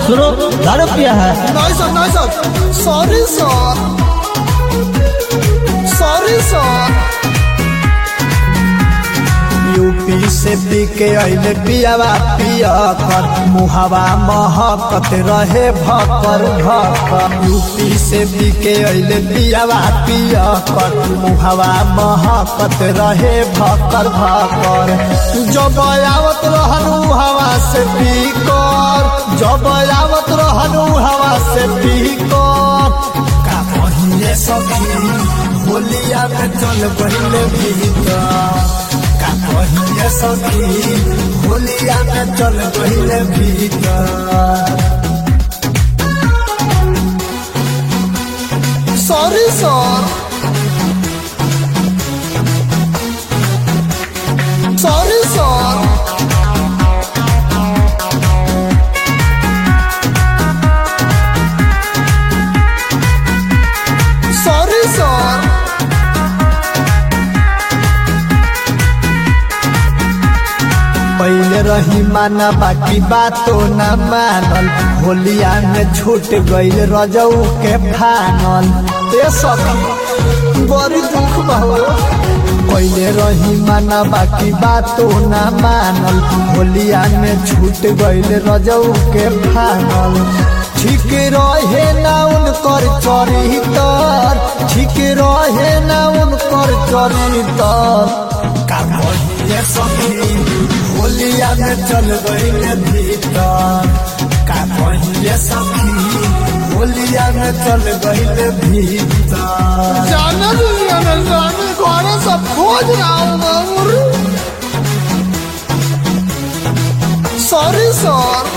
सुनो दारू पिया है नहीं सर नहीं sir sorry sir sorry sir UP से पी के अइले पियावा पिया कर मुहावा महकत रहे भकर भकर यूपी से पी के अइले पियावा पिया कर मुहावा महकत रहे भकर भकर जब आवत रहनु हवा से पी कर जब आवत रहनु हवा से पी कर का कहिए सखी होलिया में चल पहिले भीतर का कहिए सखी होलिया में चल पहिले भीतर sorry sir sorry sir sorry sir पहले रही माना बाकी बातो न मानल होलिया में छूट गईल रजऊ के फानल ए सखी बड़ी दुख बहु पहले रही माना बाकी बातो न मानल होलिया में छूट गईल रजऊ के फानल ठीक रहे ना उनकर चरितर ठीक रहे ना उनकर चरितर का कहिए सखी होलिया में चल गई भीतर का कहिए सखी होलिया में चल गई भीतर जाना दुनिया में जाने घरे सब खोज रहा हूँ सॉरी सर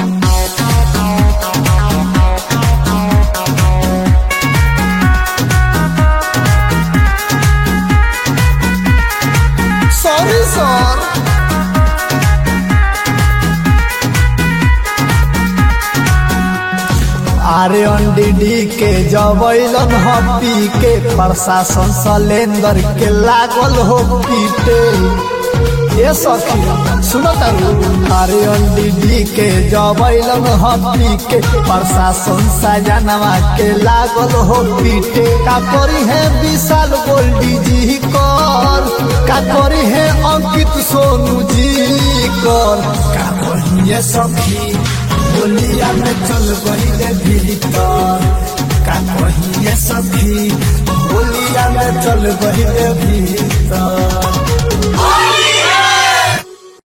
सॉरी सर आरे अंडी के जबैलन हपी के प्रशासन सलेंदर के लागल हो पीटे ये सखी सुनो तारू अरे अंडी के जबैलन हपी के प्रशासन सजनवा के लागल हो पीटे का करी है विशाल गोल्डी जी कर का करी है अंकित सोनू जी कर का कहिए सखी होलिया में चल गई भीतर का कहिए सखी होलिया में चल गई भीतर